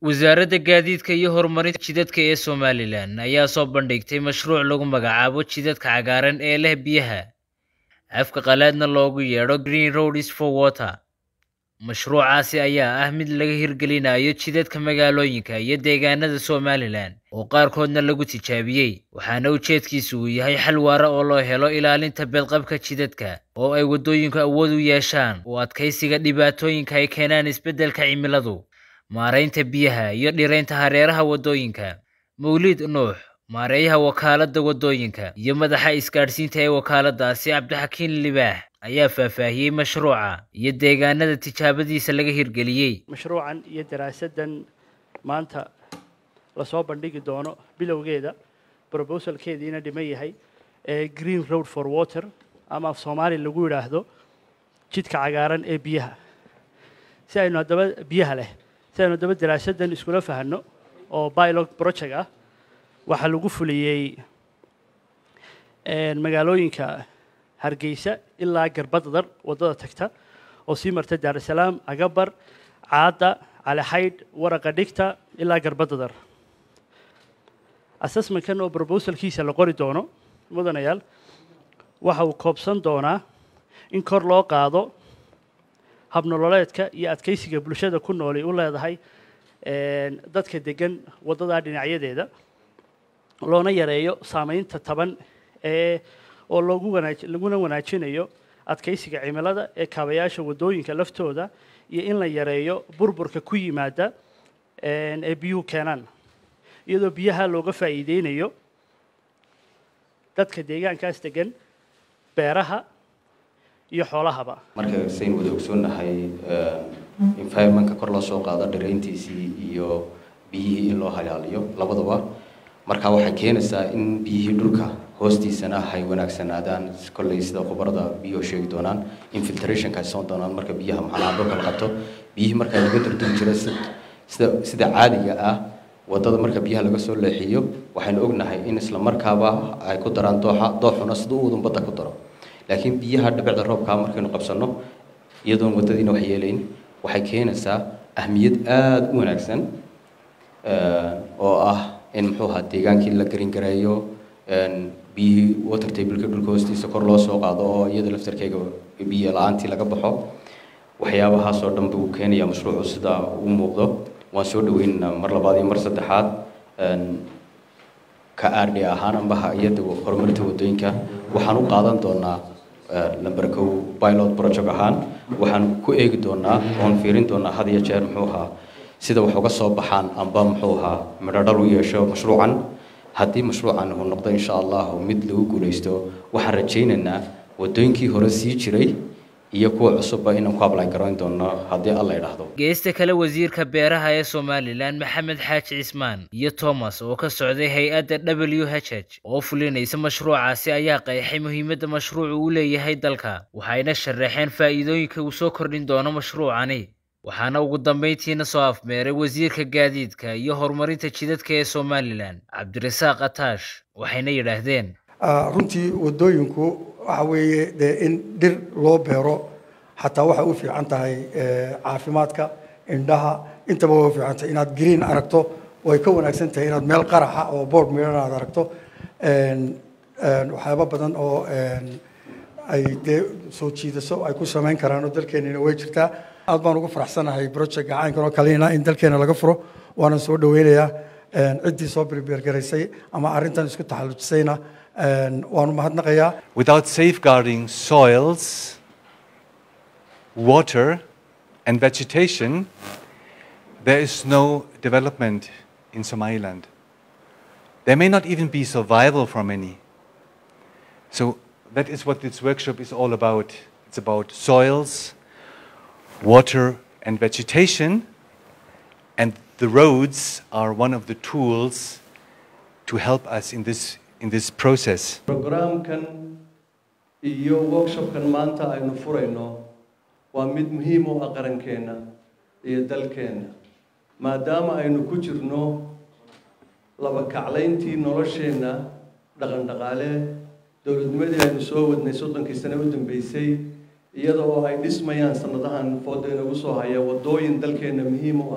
wasaaradda gaadiidka iyo horumarinta jidadka ee somalilan ayaa soo bandhigtay mashruuc lagu magacaabo jidadka cagaaran ee leh biyaha afka qalaadna loogu yeedho green roads for water mashruucaasi ayaa ah mid laga hirgelinayo jidadka magaalooyinka iyo deegaanada somalilan oo qaarkoodna lagu tijaabiyey waxaana ujeedkiisu uu yahay xal waara oo loo helo ilaalinta beedqabka jidadka oo ay waddooyinku awood u yeeshaan u adkaysiga dhibaatooyinka ay keenaan isbeddelka cimiladu maaraynta biyaha iyo dhiraynta hareeraha waddooyinka mawliid nuux maareeyaha wakaaladda waddooyinka iyo madaxa isgaadhsiinta ee wakaaladaasi cabdixakiin libaax ayaa faahfaahiyey mashruuca iyo deegaanada tijaabadiisa laga hirgeliyey mashruucan iyo daraasaddan maanta lasoo bandhigi doono bilowgeeda brobosalkeediina dhiman yahay ee green road for water ama af soomaali lagu yidhaahdo jidka cagaaran ee biyaha si aynu haddaba biyaha leh si aynu haddaba daraasaddan iskula fahanno oo bilog project ah waxaa lagu fuliyey magaalooyinka hargeysa ilaa garbadadar waddada tagta oo sii marta daarusalaam agabar caadda calixaydh waraqa dhigta ilaa garbadadar assessmentkan oo brobosalkiisa la qori doono mudanayaal waxa uu koobsan doonaa in kor loo qaado habnololeedka iyo adkaysiga bulshada ku nool ay u leedahay dadka degan waddadaa dhinacyadeeda loona yareeyo saamaynta taban ee oo loogu wanaaj laguna wanaajinayo adkaysiga cimilada ee kaabayaasha waddooyinka laftooda iyo in la yareeyo burburka ku yimaada ee biyuhu keenaan iyadoo biyaha looga faa'iideynayo dadka deegaankaas degan beeraha iyo xoolahaba marka saynu wada ogsoonnahay environmentka kor loo soo qaado dhirayntiisii iyo biyihii in loo halaaliyo labadaba marka waxay keenaysaa in biyihii dhulka hoostiisana hay wanaagsanaadaan kolley sida khubarada biyuhu sheegi doonaan infiltrationka ay soon doonaan marka biyaha maxanaha dhulka la qabto biyihii marka laga durduri jira sida sida caadiga ah waddada marka biyaha laga soo leexiyo waxaynu ognahay in isla markaaba ay ku daraan dooxa dooxuna sida u udun badda ku daro laakiin biyaha dhibicda roobkaa markaynu qabsanno iyadoon waddadiina wax yeelayn waxay keenaysaa ahmiyad aada u wanaagsan oo ah in muxuu ahaa deegaankii la garin gareeyo biyihii water tableka dhulka hoostiisa kor loo soo qaado oo iyada laftarkeyga biyo la-aantii laga baxo waxyaabahaasoo dhan buu keenayaa mashruucu sidaa u muuqdo waan soo dhaweynaynaa mar labaad iyo mar saddexaad ka aardhi ahaan ambaha iyada horumarinta waddooyinka waxaan u qaadan doonaa number kow pilot project ahaan waxaan ku eegi doonaa oon fiirin doonaa had iyo jeer muxuu ahaa sida wax uga soo baxaan amba muxuu ahaa midhodhal u yeesho mashruucan haddii mashruucan uu noqdo insha allahu mid lagu guulaysto waxaan rajaynaynaa waddooyinkii hore sii jiray iyo kuwa cusubba inaan ku ablayn garoyn doono haddii alla idhaahdo geesta kale wasiirka beeraha ee somalilan maxamed xaaji cismaan iyo thomas oo ka socday hay-adda w h h oo fulinaysa mashruucaasi ayaa qeexay muhiimadda mashruucu u leeyahay dalka waxayna sharaxeen faa'iidooyinka uu soo kordhin doono mashruucani waxaana ugu dambayntiina soo afmeeray wasiirka gaadiidka iyo horumarinta jidadka ee somalilan cabdirasaaq ataash waxayna yidhaahdeen runtii waddooyinku waxa weeye dee in dhir loo beero xataa waxay u fiican tahay caafimaadka indhaha intaba way u fiican tahay inaad green aragto way ka wanaagsan tahay inaad meel qaraxa oo board miran aad aragto waxyaaba badan oo ay dee soo jiidaso ay ku samayn karaan oo dalkeenina way jirtaa aad baan ugu faraxsanahay project gacaynkan oo kalena in dalkeena laga furo waanan soo dhaweynayaa ciddii soo birbeergaraysay ama arrintan isku taxallujisayna waanu mahadnaqayaa Without safeguarding soils, water, and vegetation, there is no development in Somaliland. There may not even be survival for many. So that is what this workshop is all about. It's about soils, water, and vegetation, and the roads are one of the tools to help us in this in this process. programkan iyo workshopkan maanta aynu furayno waa mid muhiim u ah qarankeenna iyo dalkeenna maadaama aynu ku jirno laba kaclayntii nolosheenna dhaqan dhaqaale dowladnimadii aynu soo wadnay soddonkii sane u dambeysay iyada oo ay dhismayaan sanadahan fooda inagu soo haya waddooyin dalkeenna muhiim u ah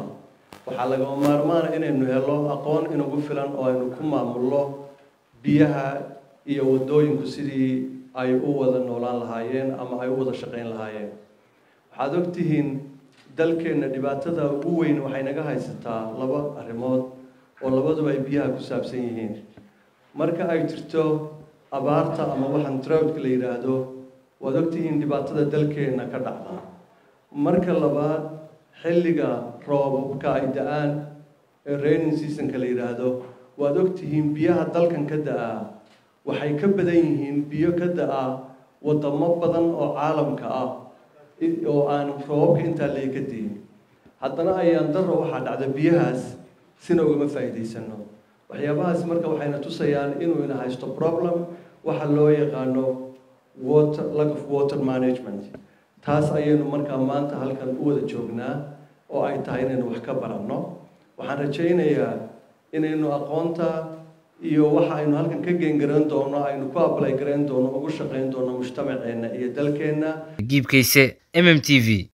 waxaa lagama maarmaana inaynu helo aqoon inagu filan oo aynu ku maamulno biyaha iyo waddooyinku sidii ay u wada noolaan lahaayeen ama ay u wada shaqayn lahaayeen waxaad ogtihiin dalkeenna dhibaatada ugu weyn waxay naga haysataa laba arrimood oo labaduba ay biyaha ku saabsan yihiin marka ay jirto abaarta ama waxaan droughtka la yidhaahdo waad ogtihiin dhibaatada dalkeenna ka dhacda marka labaad xilliga roobabka ay da-aan ee raining seasonka la yidhaahdo waad ogtihiin biyaha dalkan ka da-aa waxay ka badan yihiin biyo ka da-a wadamo badan oo caalamka ah oo aan roobabka intaa leega diin haddana ayaan daro waxaa dhacda biyahaas sina ugama faa'iidaysano waxyaabahaas marka waxayna tusayaan inuu ina haysto problem waxa loo yaqaano water lack of water management taas ayaynu markaa maanta halkan u wada joognaa oo ay tahay inaynu wax ka baranno waxaan rajaynayaa inaynu aqoonta iyo waxa aynu halkan ka geengaran doono aynu ku ablay garayn doono ugu shaqayn doono mujtamaceenna iyo dalkeenna giibkayse mm t v